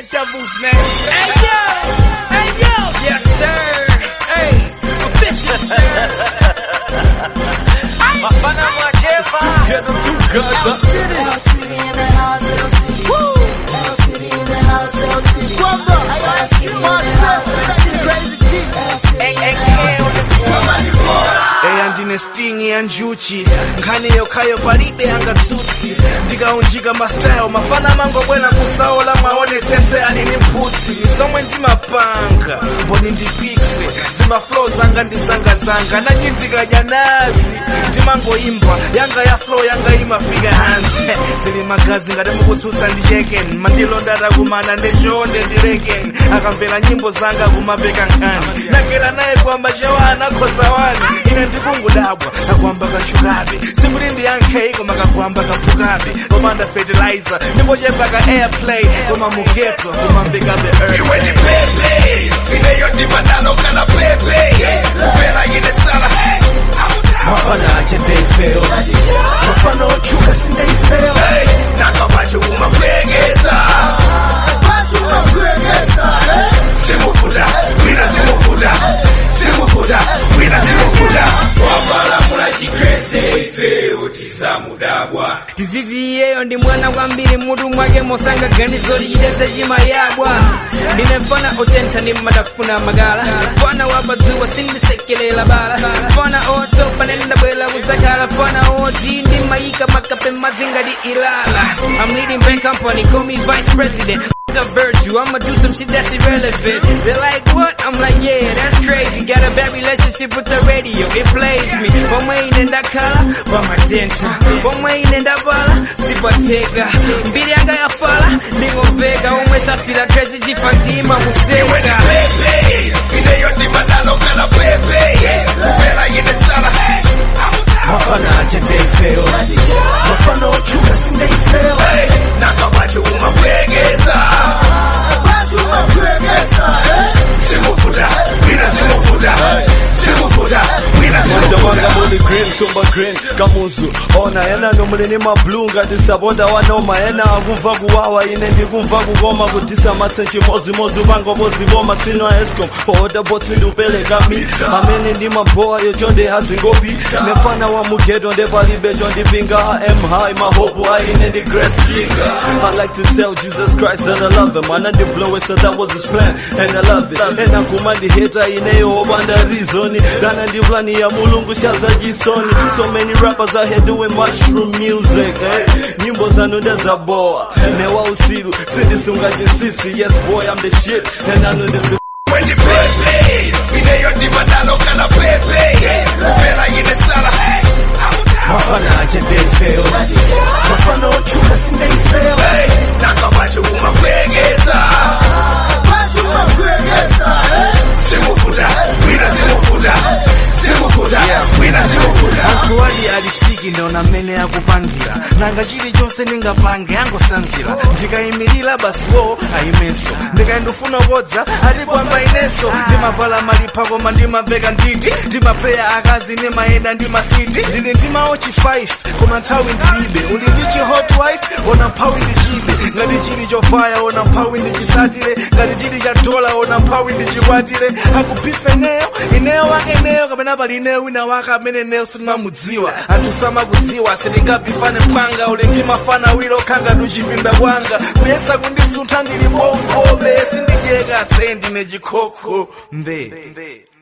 Red Devils, man. Hey, yo! Hey, yo! Yes, sir! Hey, official, sir! Mafana Mwajefa. Get them two guns up. eya ndine sting ya njuchi nkhani yokhayo palibe yangatsutsi ndikaunjika mastyle mafana mangobwera kusaola mwaonetsetse alini mphutsi zomwe ndimapanga mboni ndipikse zimaflow zanga ndizangazanga nanyi ndikadya nazi ndimangoimba yanga ya flow yanga imafika hansi zili magazi ngati mukutsutsa ndi cheken mandilonda takumana ndichonde ndileken akamvera nyimbo zanga kumapeka nkhani nakera naye kwamba chewa anakhoza wani ine ndikungodabwa kakwamba kachukabe simuti ndiyankhe koma kakwamba kaphukabe komanda fertilizer ndimbochepa ka airplay koma mugeto kumambikabe earth iwe ni pepe ineyondimadalo kana pepe kupera ine sala mafana ache ndeifeo mafana ochuka sindeifeo nakabache umapwekeza simufuta wina simufuta simufuta wina simufuta wapalamula chikrese ife otisamudabwa tizizi iyeyo ndi mwana kwambiri mutu mwake mosanga ganizo lichiteze chimayabwa ndine mfana otentha ndi madafuna magala mfana wapadziwa sindisekelela bala mfana otopa nendabwera kudzakhala mfana oti ndimayika makape mazingati ilala I'm leading bank company call me vice president a virtue, I'ma do some shit that's irrelevant. They're like, what? I'm like, yeah, that's crazy. Got a bad relationship with the radio, it plays me. Pomwe inenda kala, pamatenta. Pomwe inenda bala, sipateka. Mbili yanga ya fala, ndingomveka. Umwe safira crazy, jifazima museka. pepe ineyondimadalo kana pepe kupera ine sala Mafana ache ndeifeo. Mafana ochuka sindeifeo. nakabache umapwekeza simufuta wina simufuta simufuta wina Jamanga simufuta muli green, tumba green, kamuzu Ona ena nomulini mablunga Tisabonda wanoma ena akumva kuwawa Ine ndikumva kukoma kutisa matsenchi mozi mozi Upango bozi boma sino escom Pohoda botsi ndupeleka mi Amene ndi mamboa yo chonde hazingopi Nefana wa mugeto nde palibe chondipinga I am high, my hope I ine ndi grace chica I like to tell Jesus Christ that I love him Ana ndi blow it so that was his plan And I love it Ena kuma ndi hater ineyo obanda reason Dana ndi plani ya mulungu shaza jisoni So many rappers out here doing mushroom music eh? Nyimbo zanu ndazaboa Newa usiru sindisunga chisisi Yes boy I'm the shit And I know this Wendi pepe ineyondimadalo kana pepe kupera ine sala Mafana ache ndeifeo. Mafana ochuka sindeifeo. nakabache umapwekeza simufuta wina simufuta simufuta wina simufuta anthu ali alisiki ndiona mmene akupangira nanga chilichonse ndingapange angosanzira ndikayimirira basiwo ayimenso ndikayindifuna kodza ati kwamba inenso ndimavala malipha koma ndimamveka nditi ndimapeya akazi ndimayenda ndimasiti ndili ndimawo chi 5 koma nthawi ndilibe uli ndi chi hot wife ona mphawi ndichibe ngati chili chofaya ona mphawi ndichisatire ngati chili cha dola ona mphawi ndichikwatire akuphifa eneyo ineyo wake eneyo kapena pali ineyo wina wake amene neyo sindimamudziwa anthu samakudziwa sindingapifane mpwanga uli ndimafana wilo khanga tuchipinda kwanga kuyesa kundisuntha ndili pompobe sindidyeka se ndine chikhokho mbe